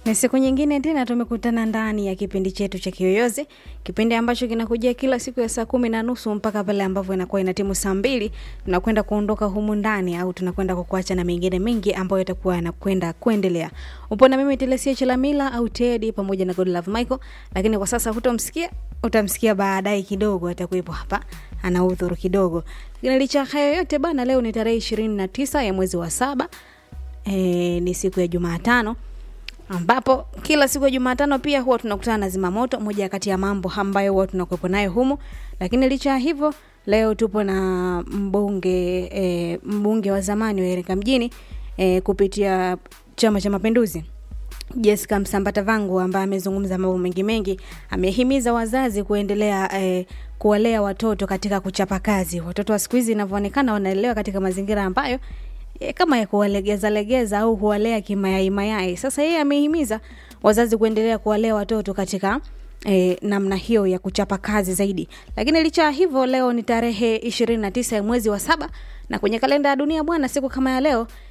Ni siku nyingine tena tumekutana ndani ya kipindi chetu cha Kiyoyozi, kipindi ambacho kinakujia kila siku ya saa kumi na nusu mpaka pale ambapo inakuwa inatimu saa mbili tunakwenda kuondoka humu ndani au tunakwenda kukuacha na mengine mengi ambayo yatakuwa yanakwenda kuendelea. Upo na mimi Telesia Chilamila au Teddy pamoja na Godlove Michael, lakini kwa sasa hutomsikia, utamsikia baadaye kidogo, atakuwepo hapa ana udhuru kidogo. Lakini licha ya hayo yote bana, leo ni tarehe ishirini na tisa ya mwezi wa saba e, ni siku ya Jumatano ambapo kila siku ya Jumatano pia huwa tunakutana na zimamoto, moja kati ya mambo ambayo huwa tunakuwepo nayo humu. Lakini licha ya hivyo, leo tupo na mbunge e, mbunge wa zamani wa Iringa mjini e, kupitia Chama cha Mapinduzi Jessica Msambata Vangu ambaye amezungumza mambo mengi mengi, amehimiza wazazi kuendelea eh, kuwalea watoto katika kuchapa kazi. Watoto wa siku hizi inavyoonekana wanalelewa katika mazingira ambayo e, kama ya kuwalegeza legeza au kuwalea kimayai mayai. Sasa yeye amehimiza wazazi kuendelea kuwalea watoto katika E, namna hiyo ya kuchapa kazi zaidi. Lakini licha ya hivyo, leo ni tarehe ishirini na tisa ya mwezi wa saba na kwenye kalenda ya dunia bwana, siku kama ya leo